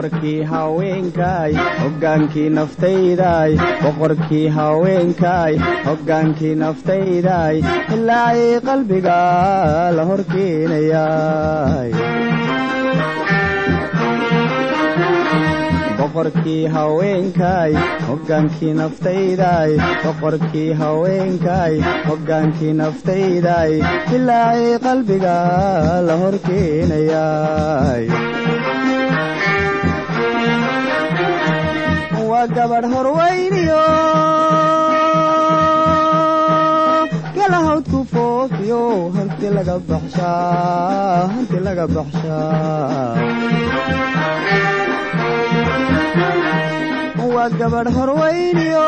boqorkii haweenkaay hoggaankii naftaydaay boqorkii haweenkaay hoggaankii naftaydaay ilaacii qalbiga la horkeenayaay boqorkii haweenkaay hoggaankii naftaydaay boqorkii haweenkaay hoggaankii naftaydaay ilaacii qalbiga la horkeenayaay waa gabadh horweyniyo galahawdku foofiyo hanti laga baxshaa hanti laga baxshaa waa gabadh horweyniyo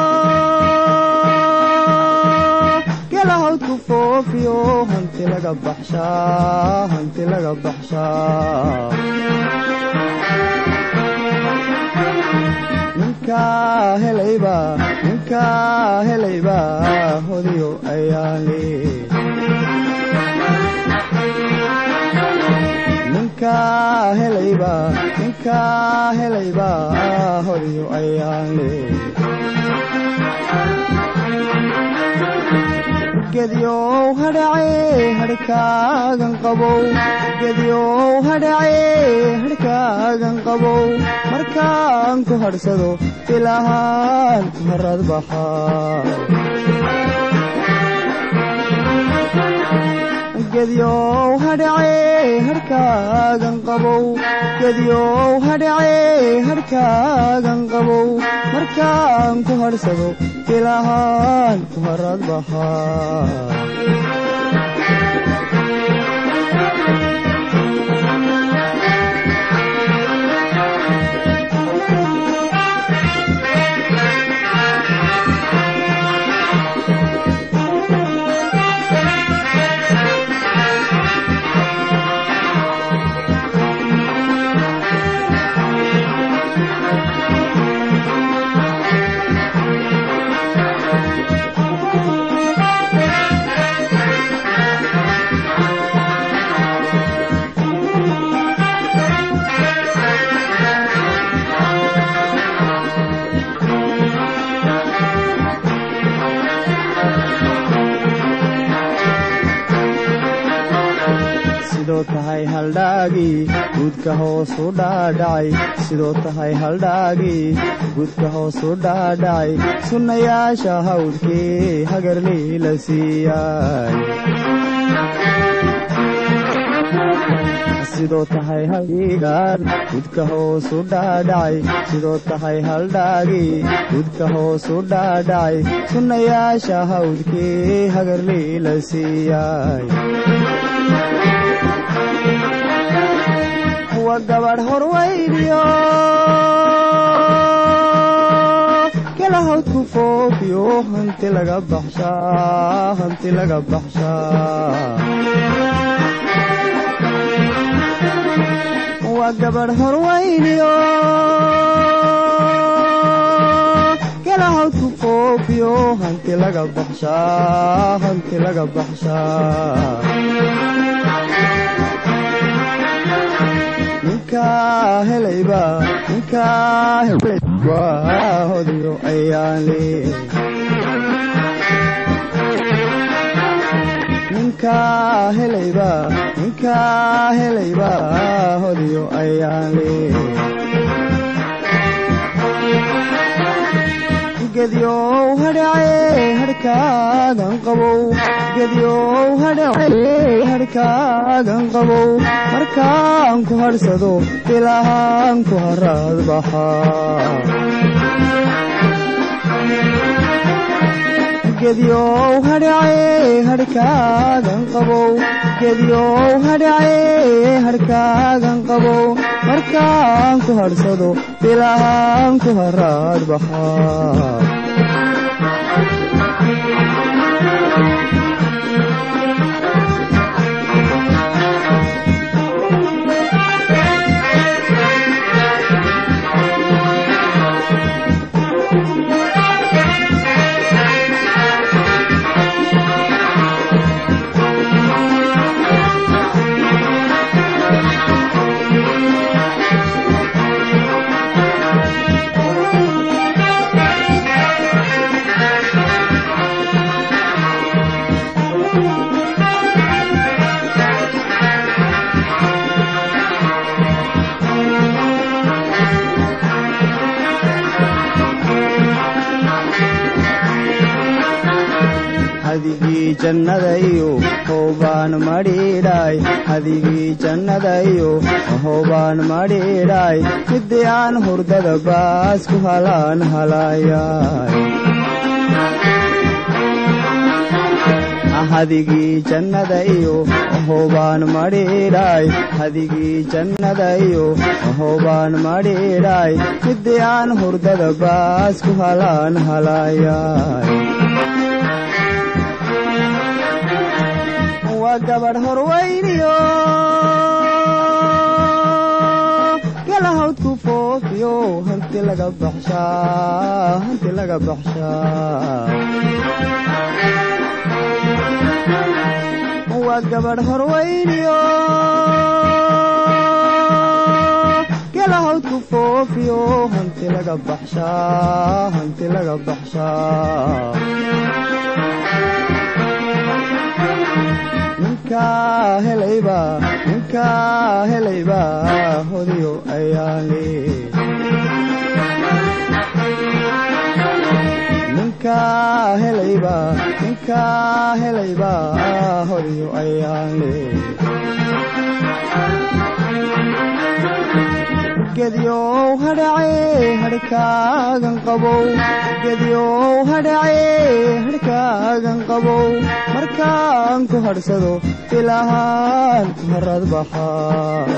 galahawdku foofiyo hanti laga baxshaa hanti laga baxshaa ninkaa helayba ninkaa helayba hodiyo ayaale ninkaa helayba ninkaa helayba hodiyo ayaale gedyow hadhace hadhkaagan qabow gedyow hadhace hadhkaagan qabow markaan ku hadhsado ilahaan ku harad baxaa gedyow hadhace hadhkaagan qabow gedyow hadhace hadhkaagan qabow markaan ku hadhsado ilahaan ku harad baxaa sidoo tahay haldhaagii guudka hoosu dhaadhacay sidoo tahay haldhaagii guudka hoosu dhaadhacay sunnayaasha hawdkii hagarlii la siiyay sidoo tahay haldhiigaan gudka hoosu dhaadhacay sidoo tahay haldhaagii gudka hoosu dhaadhacay sunnayaasha hawdkii hagarlii la siiyay wa gabadh horweyniyo galahawdku foofiyo hanti laga baxshaa hanti laga baxshaa waa gabadh horweyniyo galahawdku foofiyo hanti laga baxshaa hanti laga baxshaa ninkaa helayba ninkaa helayba hodiyo ayaale ninkaa helayba ninkaa helayba hodiyo ayaale gedyow hadhace hadhkaagan qabow gedyow hadhace hadhkaagan qabow markaan ku hadhsado ilahaan ku haraad baxaa gedyow hadhace hadhkaagan qabow gedyow hadhace hadhkaagan qabow markaan ku hadhsado ilahaan ku haraad baxaa hadigii jannadayo hoobaan madhiidhaay hadigii jannadayo hoobaan madhiidhaay midii aan hurdada baas ku halaan halaayay hadigii jannada iyo hoobaan madhiidhaay hadigii jannada iyo hoobaan madhiidhaay midii aan hurdada baas ku halaan halaayay waa gabadh horweyniyo galahawdku foofiyo hanti laga baxshaa hanti laga baxshaa waa gabadh horweyniyo galahawdku foofiyo hanti laga baxshaa hanti laga baxshaa ninkaa helayba ninkaa helayba hodiyo ayaale ninkaa helayba ninkaa helayba hodiyo ayaale gedyow hadhace hadhkaagan qabow gedyow hadhace hadhkaagan qabow markaan ku hadhsado ilahaan ku harad baxaa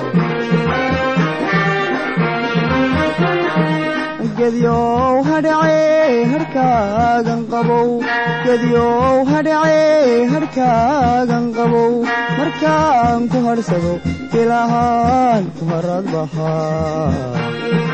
gedyow hadhace hadhkaagan qabow gedyow hadhace hadhkaagan qabow markaan ku hadhsado ilahaan ku harad baxaa